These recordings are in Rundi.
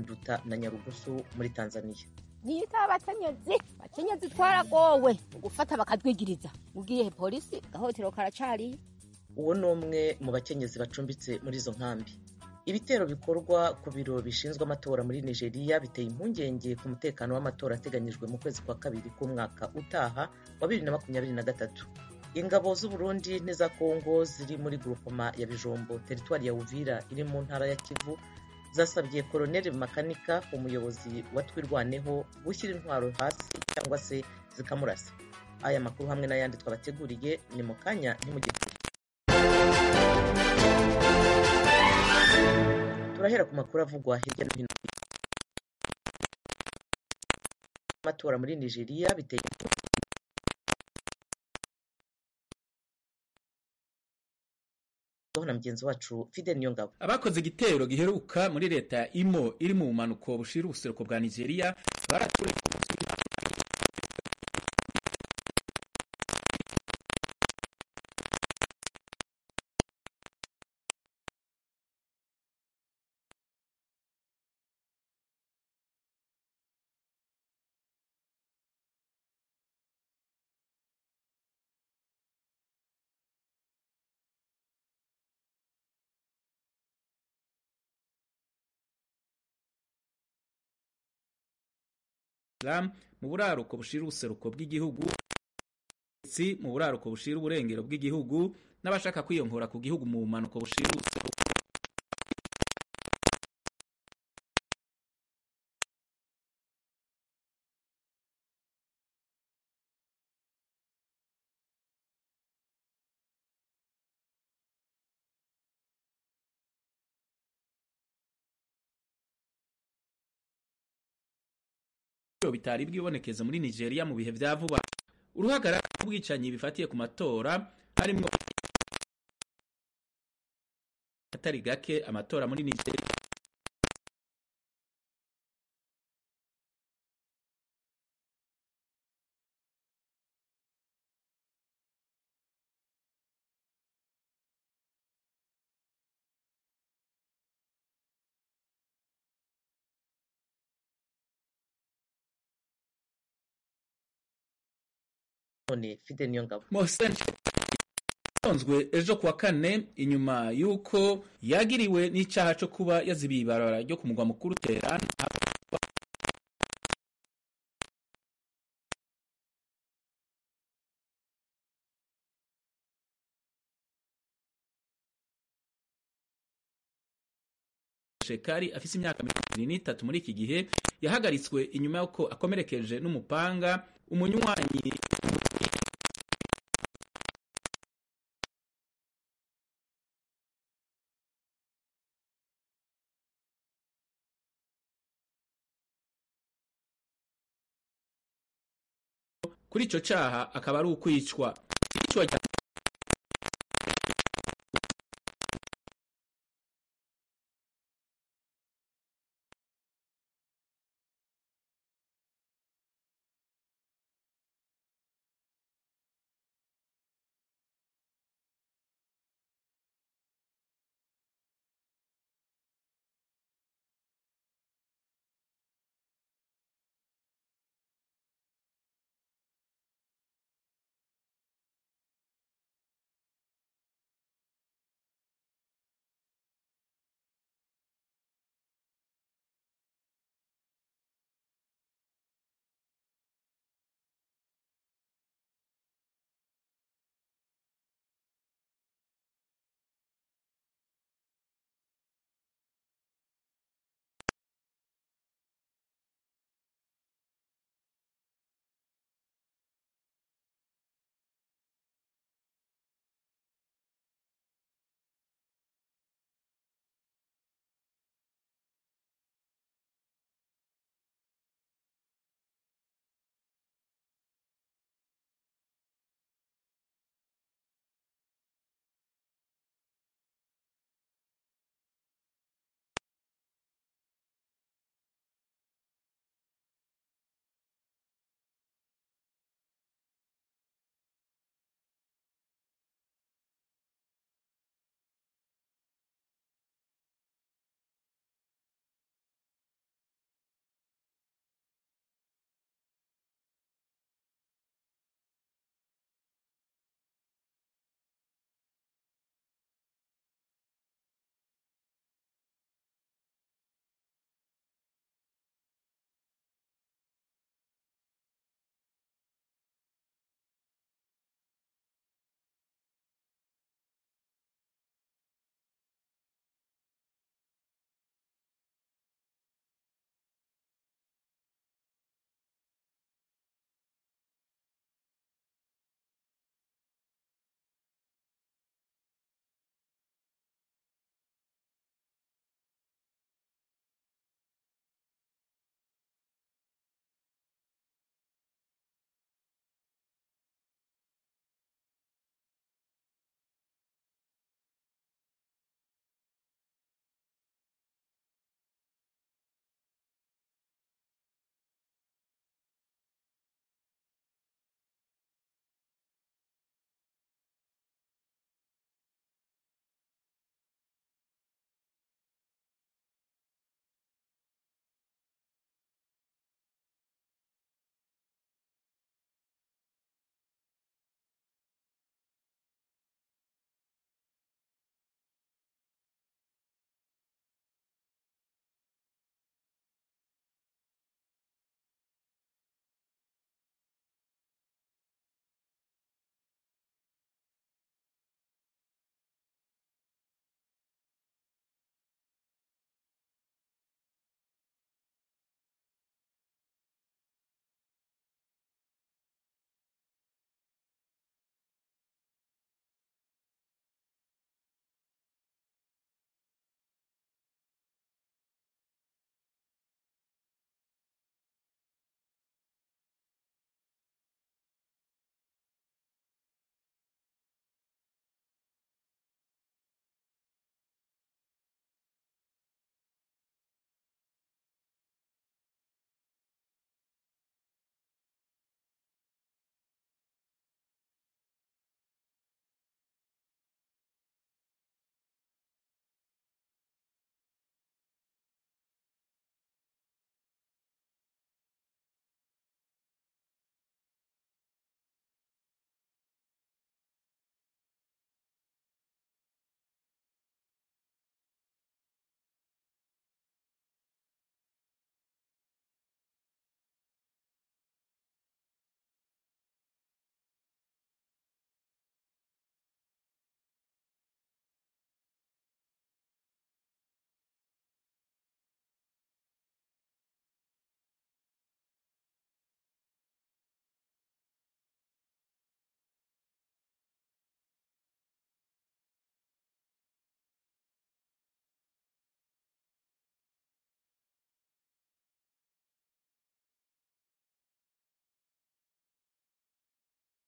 nduta na nyarugusu muri tanzania niyita abakenyezi abakenyezi twaragowe gufata bakatwigiriza ugiye polisi gahotero karacariye uwo ni umwe mu bakenyezi bacumbitse muri izo nkambi ibitero bikorwa ku biro bishinzwe amatora muri nigeria biteye impungenge ku mutekano w'amatora ateganyijwe mu kwezi kwa kabiri k'umwaka utaha wa bibiri na makumyabiri na gatatu ingabo z'uburundi n'iza kongo ziri muri grupoma ya bijombo teritwari ya uvira iri mu ntara ya kivu zasabye koroneli makanika umuyobozi wa twirwaneho gushyira intwaro hasi cyangwa se zikamurasa aya makuru hamwe n'ayandi twabateguriye ni mu kanya ntimugikure turahera ku makuru avugwa hirya no hino amatora muri nigeria biteye na mugenzi wacu fide niyo ngabo abakoze igitero giheruka muri leta ya imo iri mu bumanuko bushira ubuseruko bwa nigeria baratureka Islam mu buraruko bushira ubuseruko bw'igihugu si mu buraruko bushira uburengero bw'igihugu n'abashaka kwiyongora ku gihugu mu bumanuko bushira ubuseruko bitari bwibonekeza muri Nigeria mu bihe vya vuba uruhagarara rw'ubwicanyi bifatiye ku matora harimwo atari gake amatora muri Nigeria none fide niyo ngabo Mohsen yonzwe ejo kuwa kane inyuma y'uko yagiriwe n'icaha co kuba yazibiye ibarabara ryo ku mugwa mukuru Tehran Shekari afise imyaka mirongo ibiri n'itatu muri iki gihe yahagaritswe inyuma y'uko akomerekeje n'umupanga umunywanyi kuri ico caha akaba ari ukwicwa icwa rya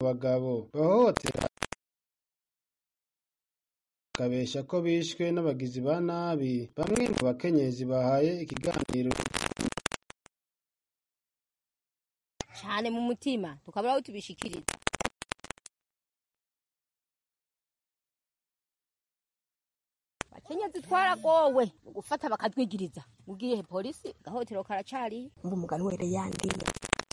abagabo bahohotera bakabesha ko bishwe n'abagizi ba nabi bamwe mu bakenyezi bahaye ikiganiro cyane mu mutima tukabura aho tubishikiriza bakenyezi twaragowe mu gufata bakatwigiriza ugiye polisi gahotero karacari umva umugani were yandiye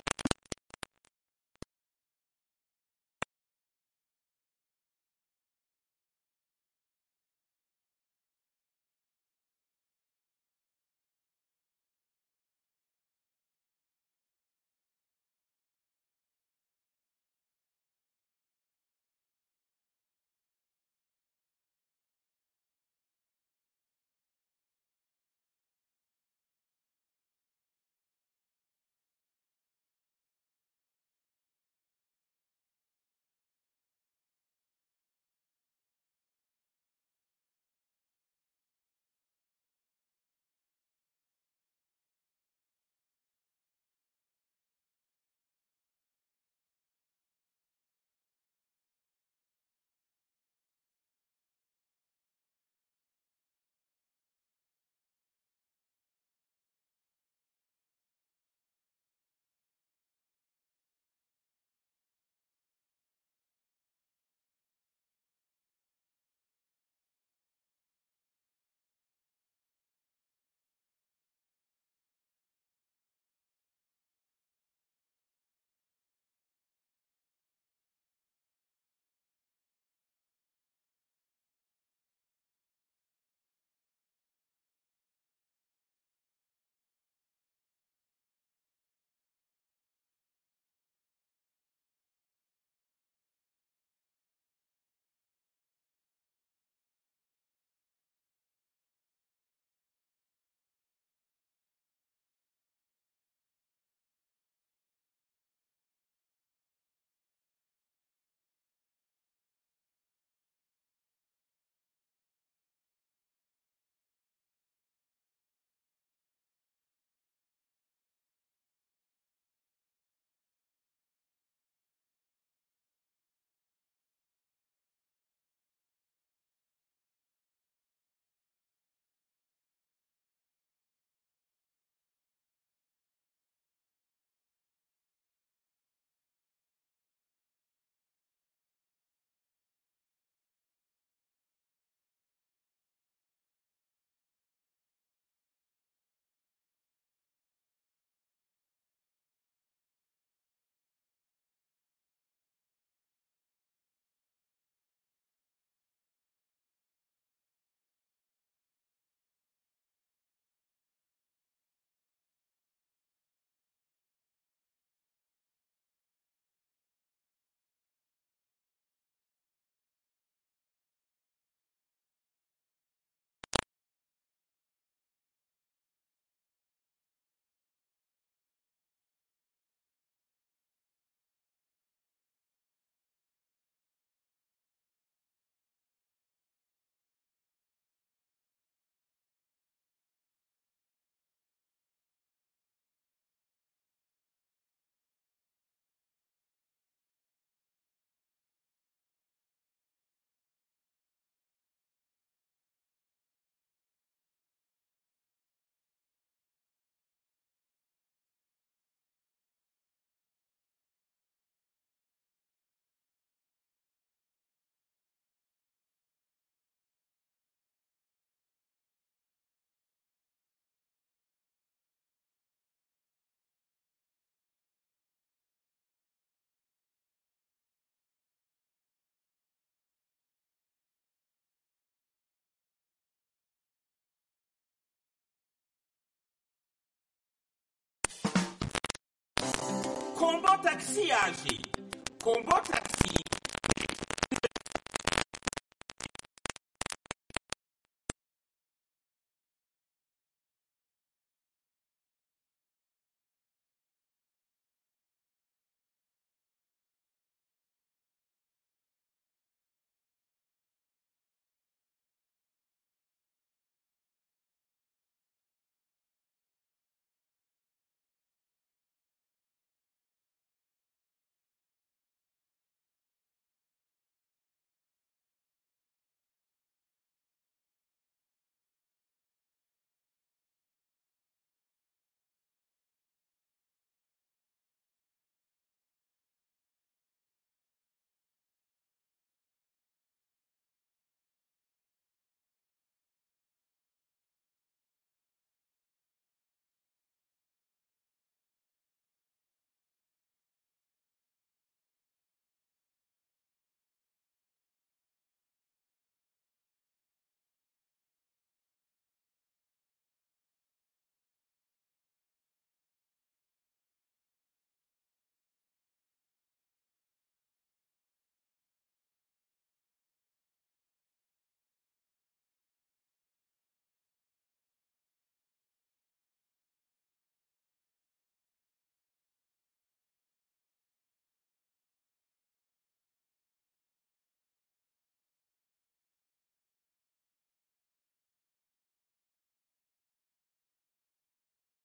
kombo takisi yaje kombo takisi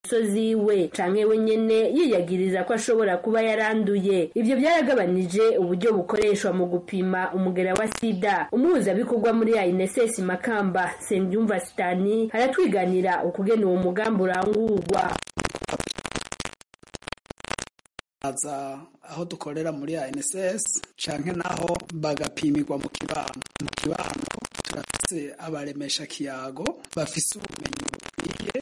musozi we canke we nyene yiyagiriza ko ashobora kuba yaranduye ivyo byaragabanije uburyo bukoreshwa mu gupima umugera wa sida umuhuzabikorwa muri ANSS Makamba Sendyumva Sitani aratwiganira ukugena uwo mugambi urangurwa aza aho dukorera muri ANSS canke naho bagapimirwa mu kibano mu kibano turafise abaremesha kiyago bafise ubumenyi bukwiye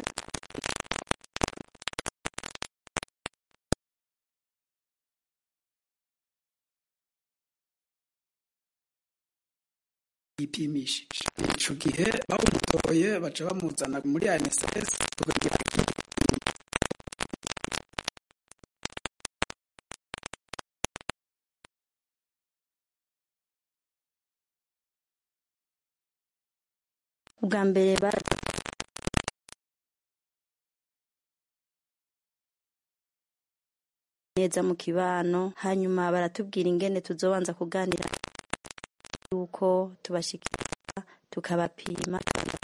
yipimishije ico gihe bawumutoye baca bamuzana muri ANSS tukagira ubwa mbere neza mu kibano hanyuma baratubwira ingene tuzobanza kuganira yuko tubashikira tukabapima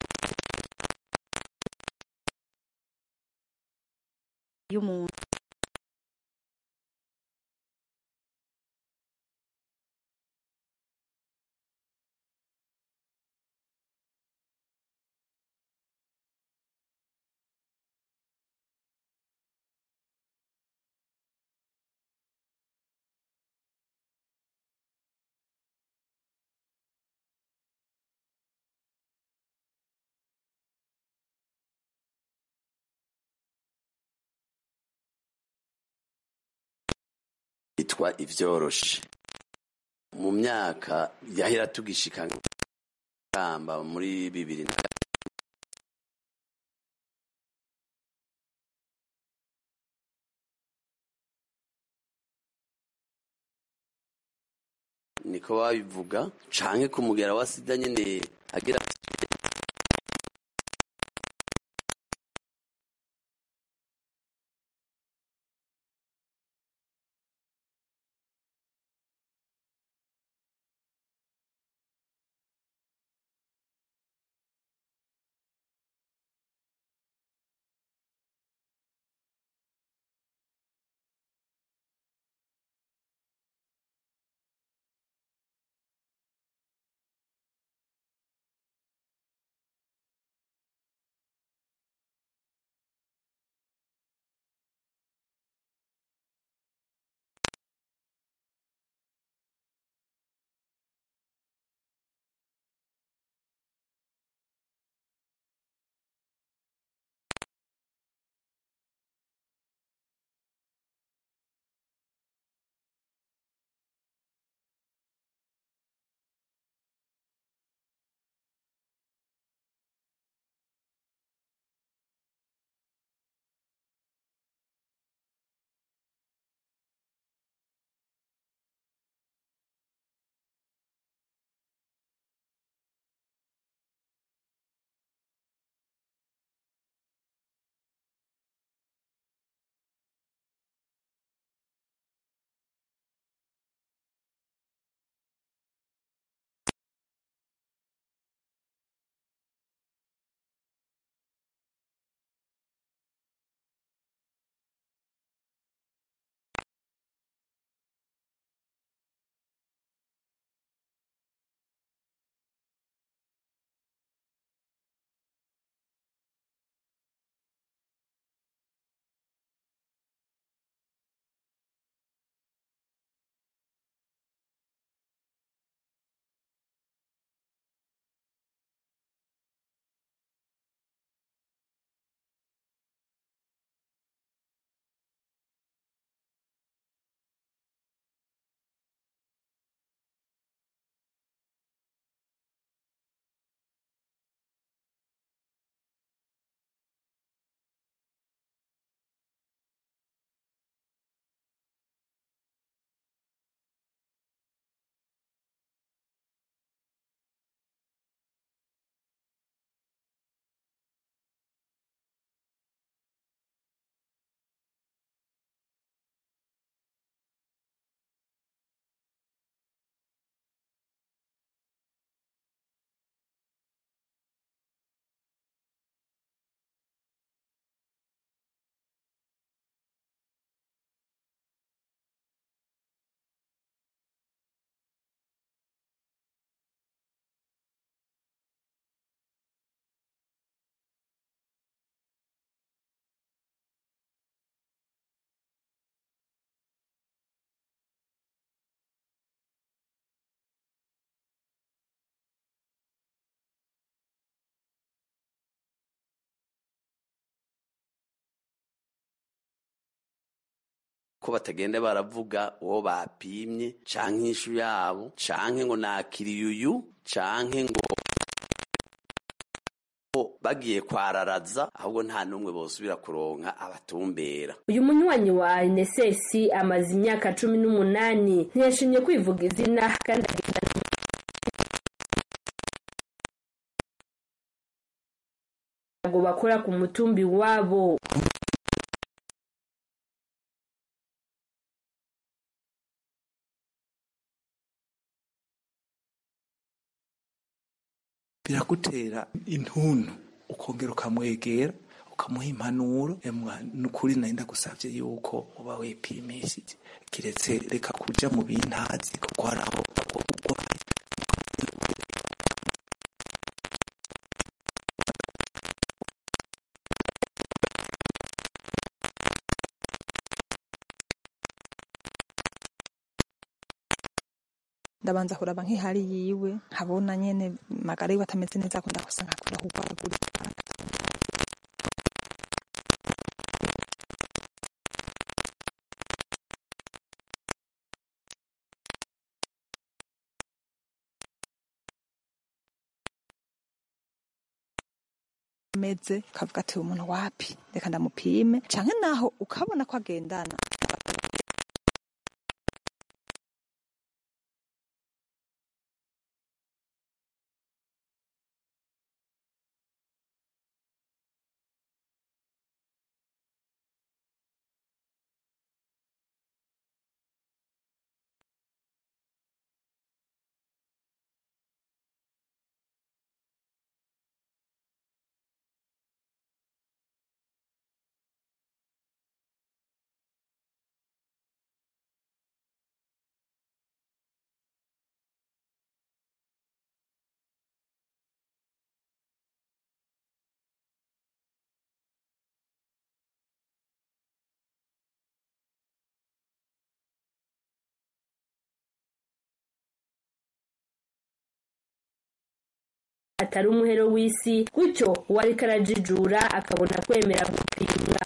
y'umuntu yitwa ivyoroshe mu myaka yahera tugishika kamba muri bibiri na niko babivuga canke ku mugera wa sida nyene agira ko batagenda baravuga uwo bapimye canke inshu yabo canke ngo nakiriye uyu canke ngo bagiye kwararaza ahubwo nta n'umwe bosubira kuronka abatumbera uyu munywanyi wa ANSS amaze imyaka cumi n'umunani ntiyashimye kwivuga izina kandi agenda ngo bakora ku mutumbi wabo biragutera intuntu ukongera ukamwegera ukamuha impanuro nukuri nari ndagusabye yuko uba wipimishije kiretse reka kuja mu bintazi kuko hari aho ndabanza kuraba nk'ihari yiwe nkabona nyene magara yiwe atameze neza akunda gusa nkakunda kugwaragurika meze ukavuga ati umuntu wapi reka ndamupime canke naho ukabona ko agendana atari umuhero w'isi gutyo uwariko arajijura akabona kwemera gupimwa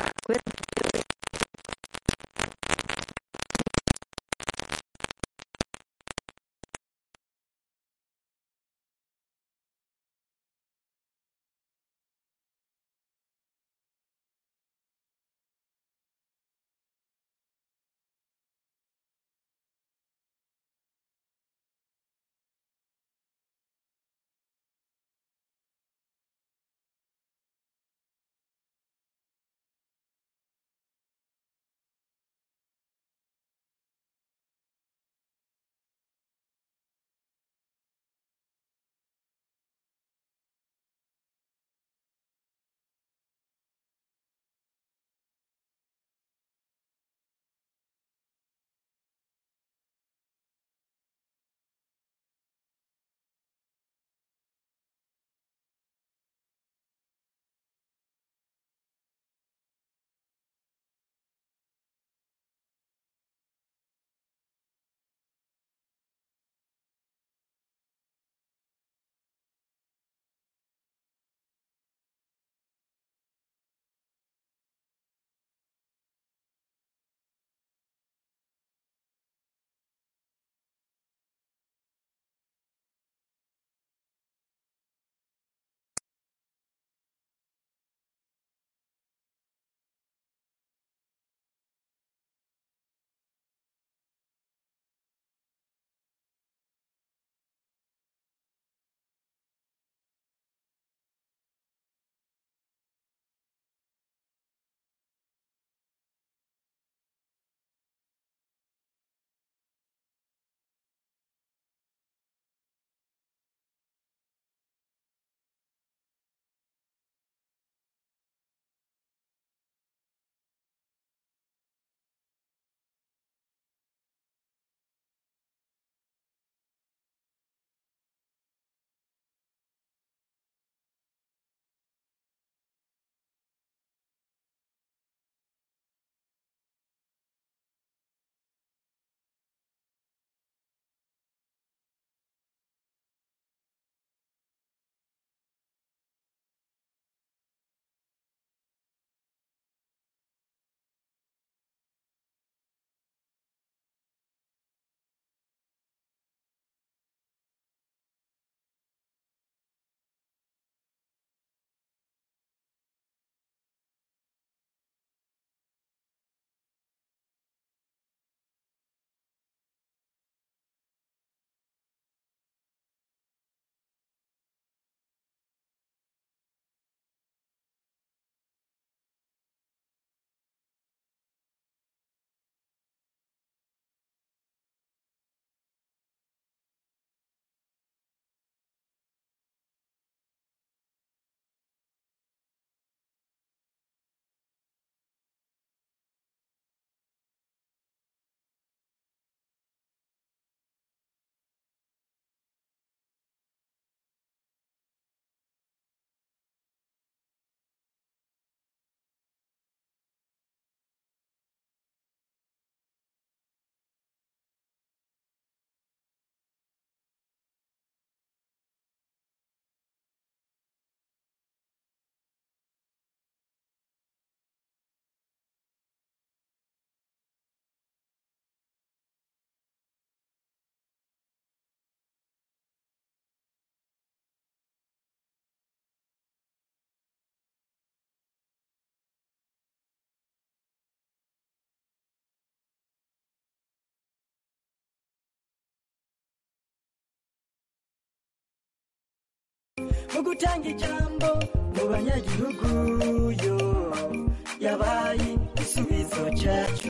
mu gutanga ijambo mu banyagihugu yo yabaye igisubizo cyacu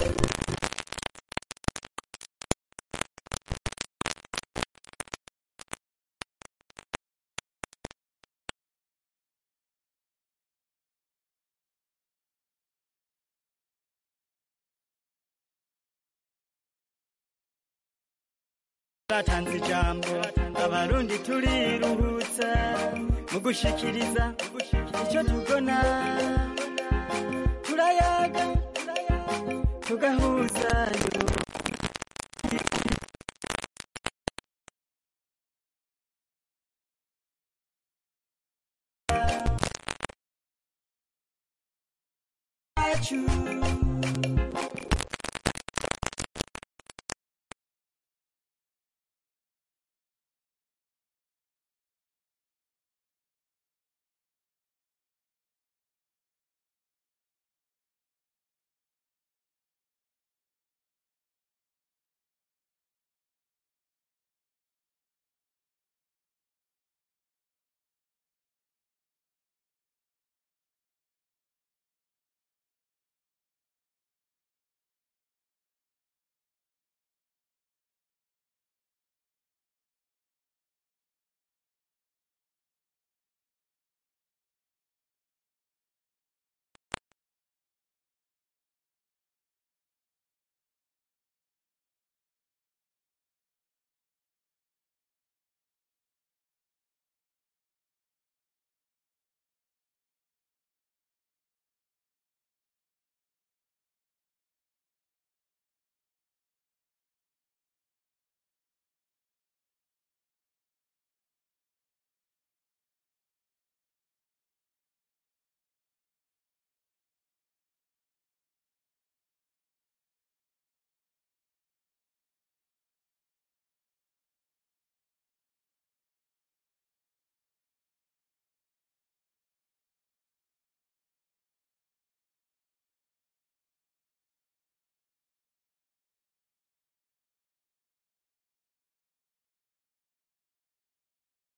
batanze ijambo abarundi turiruhutsa mu gushikiriza icyo tubona turayaga tugahuzayo yacu